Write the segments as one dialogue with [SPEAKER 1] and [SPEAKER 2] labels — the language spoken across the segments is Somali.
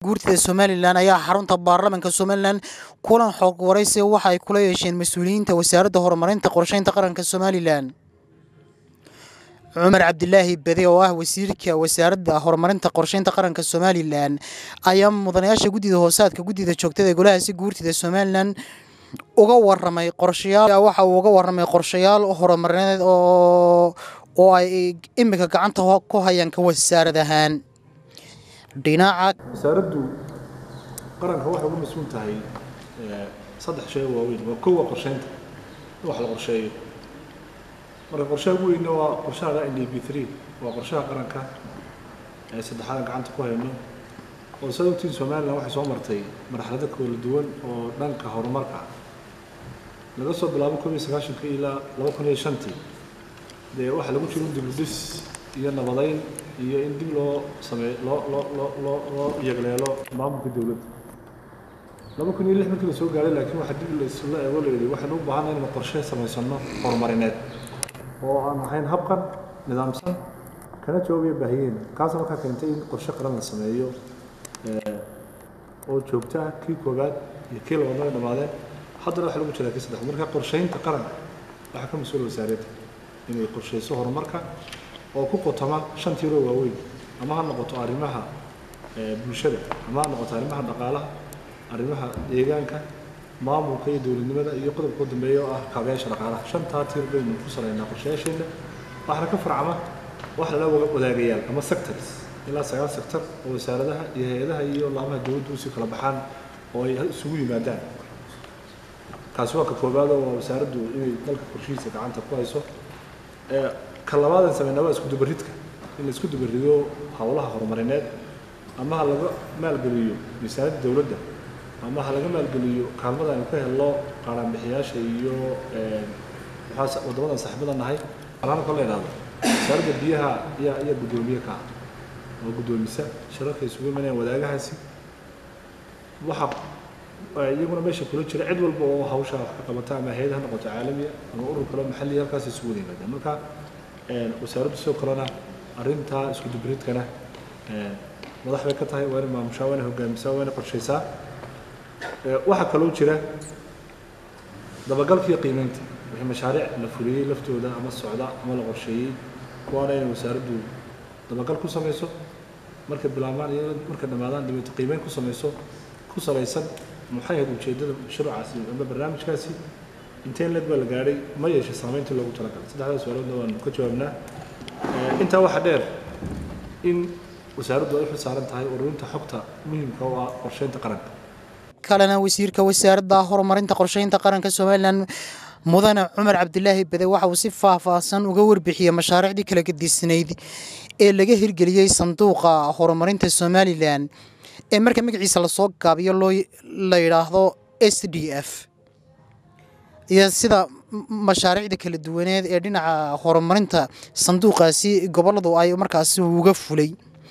[SPEAKER 1] guurtida somalilan ayaa xarunta baarlamaanka somalilan kulan xoog waraysi waxa ay kula yeesheen mas-uuliyiinta wasaaradda horumarinta qorsheynta qaranka somalilan cumar cabdilaahi bade oo ah wasiirka wasaaradda horumarinta qorsheynta qaranka somalilan ayaa mudanayaasha guddida hoosaadka guddida joogtada ee golahaasi guurtida somalilan uga waramay qorshayaal waxa uu uga waramay qorshayaal horumarineed oo oo ay imika gacanta ku hayaan ka wasaarad ahaan dhinaca
[SPEAKER 2] wasaaraddu qaranka waxay uga mas-uul tahay saddex shay oo waaweyn waa kow waa qorsheynta in wax la qorsheeyo marka qorshaha ugu weynna waa qorshaha n d b three waa qorshaha qaranka ee saddexaadan gacanta ku hayno oo sad ogtiin somalilan waxay soo martay marxalado kala duwan oo dhanka horumarka ah laga soo bilaabo kun iyo sagaashanka ilaa laba kun iyo shantii dee waxaa lagu jiro dibudhis iyo nabadayn iyo in dib loo sameey loo loo loo loo loo yegleelo maamulka dowladda laba kun iyo lix markii la soo gaaray laakiin waxaa dib laisla eego la yidhi waxaynu u baahannahay inaynu qorshe samaysano horumarineed oo aan ahayn habqan nidaamsan kana jawaabaya baahiyeena kaasa markaa keentay in qorshe qaran la sameeyo oo joogto ah kii koowaad iyo kii labaadna ay dhammaadeen haddana waxaa lagu jiraa kii saddex marka qorsheynta qaranka waxaa ka mas-uula wasaaradda inay qorsheyso horumarka oo ku qotoma shan tiiroo waaweyn ama ha noqoto arrimaha bulshada ama ha noqoto arrimaha dhaqaalaha arrimaha deegaanka maamulka iyo dowladnimada iyo qodobka u dambeeya oo ah kaabayaasha dhaqaalaha shantaa tiir baynu ku salaynaa qorshayaasheenna waxaana ka farcama wax lala wadaagayaal ama sectors ilaa sagaal sector oo wasaaradaha iyo hay-adaha iyo laamaha dowladdu usii kala baxaan oo ay isugu yimaadaan kaasi waa ka koobaado waa wasaaraddu inay dalka qorshihiisa gacanta ku hayso ka labaadan sameynaa waa isku dubaridka in la isku dubarido howlaha horumarineed ama ha laga maalgeliyo miisaaniyadda dowladda ama ha laga maalgeliyo kaalmada aynu ka helno qaaraanbixiyaasha iyo maxaa waddamadan saaxiibada nahay alaana kale idhahdo wasaaradda biyaha ayaa ayaa guddoomiye ka ah oo guddoomisa shirarka isugu imanayaan wadaagahaasi waxa iyaguna meesha kula jira cid walba oo hawsha wax ka qabata ama hay-ad ha noqoto caalamiya ama urur kale maxalli halkaas isugu wada yimaadaan marka wasaaraddu sidoo kalena arrintaa isku dubridkana madax bay ka tahay waa inay maamushaa waa inay hogaamisaa waa inay qorshaysaa waxaa kaloo jira dabagalka iyo qiimeynta wixii mashaariic la fuliyey laftooda ama socda ama la qorsheeyey kuwaana inay wasaaraddu dabagal ku samayso markay bilaabmaan iyo markay dhammaadaan dabeeto qiimeyn ku samayso ku salaysan maxay ahayd ujeeddada mashruucaasi ama barnaamijkaasi inteen leed baa la gaadhay ma yeeshay saamayntii loogu talagalay saddexdaas su'aaloodna waanu ka jawaabnaa intaa waxaa dheer in wasaaraddu ay u xilsaaran tahay ururinta xogta muhiimka oo ah qorsheynta qaranka
[SPEAKER 1] kalena wasiirka wasaaradda horumarinta qorsheynta qaranka somalilan mudane cumar cabdilaahi bade waxa uu si faahfaahsan uga warbixiyey mashaariicdii kala gedisnayd ee laga hirgeliyey sanduuqa horumarinta somalilan ee marka magaciisa lasoo gaabiyo loo la yidhaahdo s d f iyo sida mashaariicda kala duwaneed ee dhinaca horumarinta sanduuqaasi gobolladu ay markaasi uga fulay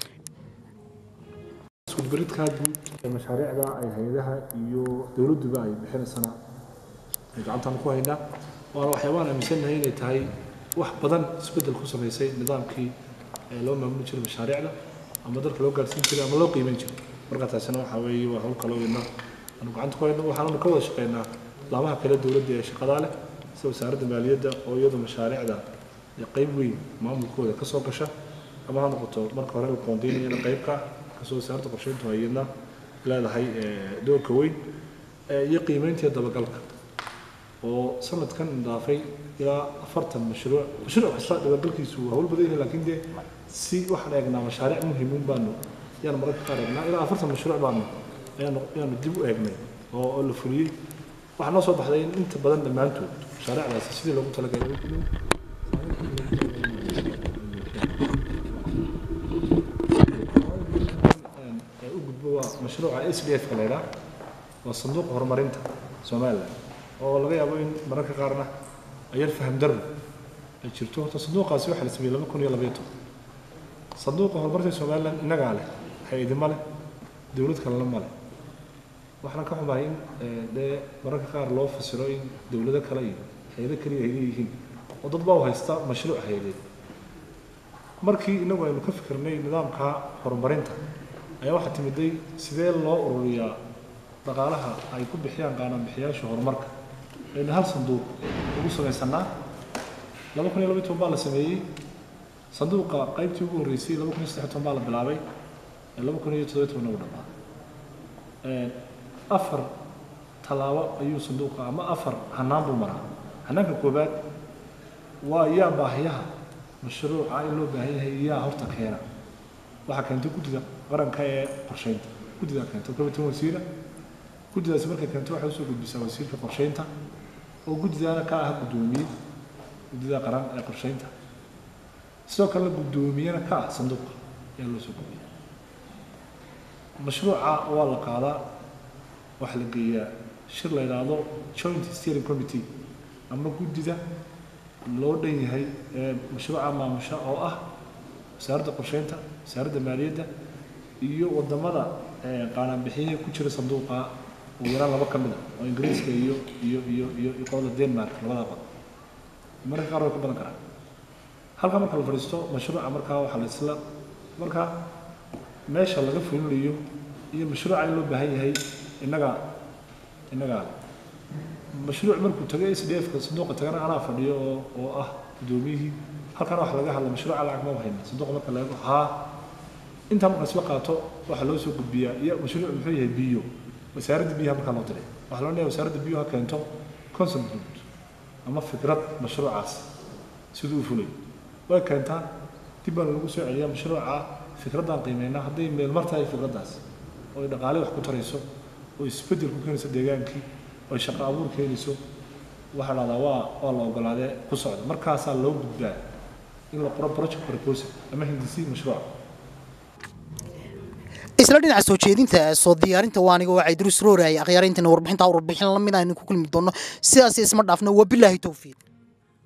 [SPEAKER 2] iskudubaridkaa guud ee mashaariicda ay hay-adaha iyo dowladduba ay bixinaysana ay gacantaan ku haynaa waana waxyaabaan aaminsannahay inay tahay wax badan isbeddel ku samaysay nidaamkii loo maamuli jiray mashaariicda ama dalka loo gaarsiin jiray ama loo qiimeyn jiray marka taasina waxaa weeye waa hawl kaloo ina aanu gacanta ku hayno waxaananu ka wada shaqeynaa laamaha kale dowladda ee shaqadaa leh sida wasaaradda maaliyadda oo iyadu mashaariicda qayb weyn maamulkooda ka soo gasha ama ha noqoto marka hore la qoondeynayana qaybka kasoo wasaaradda qorsheyntu hayadna leedahay doorka weyn iyo qiimeynta iyo dabagalka oo sanadkan dhaafay ilaa afartan mashruuc mashruuc kasta dabagalkiisu waa hawl badan yahay laakiin dee si waxaan eegnaa mashaariic muhiimuun baanu yaanu mararka qaar eegnaa ilaa afartan mashruuc baanu ayaanu ayaanu dib u eegnay oo oo la fuliyey waxaa noo soo baxday in inta badan dhammaantood mashaariicdaasi sidii loogu talagalay u gudbo waa mashruuca s d f ka la yidhaah waa sanduuqa horumarinta somalilan oo laga yaabo in mararka qaarna ayar faham darro ay jirto horta sanduuqaasi waxaa la sameeyey laba kun iyo labaiyo toban sanduuqa horumarka somalilan innagaa leh hay-adima leh dowlad kalena ma leh waxaan ka xumahay in dee mararka qaar loo fasiro in dowlado kale iyo hay-ado keliya ay leeyihiin oo dad baa u haysta mashruuc hay-adeed markii inagu aynu ka fikirnay nidaamka horumarinta ayaa waxaa timiday sidee loo ururiyaa dhaqaalaha ay ku bixiyaan qaananbixiyaasha horumarka aynu hal sanduuq ugu samaysanaa laba kun iyo laba iyo toban baa la sameeyey sanduuqa qaybtii ugu horreysay laba kun iyo saddex iyo toban baa la bilaabay laba kun iyo toddoba iyo tobanna uu dhammaaday afar tallaabo ayuu sanduuqa ama afar hanaan buu maraa hanaanka koobaad waa yaa baahiyaha mashruuca in loo baahan yahay yaa horta keena waxaa keentay guddida qaranka ee qorsheynta guddidaa keentay komitan wasiira guddidaasi markay keento waxay usoo gudbisaa wasiirka qorsheynta oo guddidaana ka ah guddoomiye guddida qaran ee qorsheynta sidoo kalena guddoomiyena ka ah sanduuqa ayaa loo soo gudbiya mashruuca waa la qaadaa waxaa la geeyaa shir la yidhaahdo joint steering committee ama guddida loo dhan yahay ee mashruuca maamusha oo ah wasaaradda qorsheynta wasaaradda maaliyadda iyo wadamada qaanaanbixiyaha ku jira sanduuqa ugu yaraan laba ka mid a oo ingiriiska iyo iyo iyo iyo iyo qolada denmark labada qod mararka qaar way ka badan karaan halka marka la fadhiisto mashruuca markaa waxaa la isla markaa meesha laga fulinayo iyo mashruuca in loo baahan yahay innaga innagaa mashruuc markuu tago s d f-ka sanduuqa tagana anaa fadhiyo oo oo ah guddoomiyihii halkana waxa laga hadla mashruuca lacag ma hayna sanduuqa marka laga haa intaa marka isla qaato waxaa loo soo gudbiyaa iyo mashruuc muxuu yahay biyo wasaaradda biyaha markaa loo diray waxaa loo leeyahay wasaaradda biyuha keento concept ama fikrad mashruucaas siduu u fulay way keentaa dib baan lagu soo celiyaa mashruuca fikraddaan qiimeynaa hadday meelmar tahay fikraddaas oo ay dhaqaale wax ku tarayso oo isbeddel ku keenayso deegaankii oo ay shaqo abuur keenayso waxaa dhahdaa waa waa la ogolaadee ku socda markaasaa loo gudbaa in la qoro project proposal ama hindisii mashruuca
[SPEAKER 1] isla dhinaca soo jeedinta soo diyaarinta waa aniga waa caydrus rooraya akhyaarayntina warbixintaa warbixin lamid aynu ku kulmi doono sidaas isma dhaafno wabilaahi towfiiq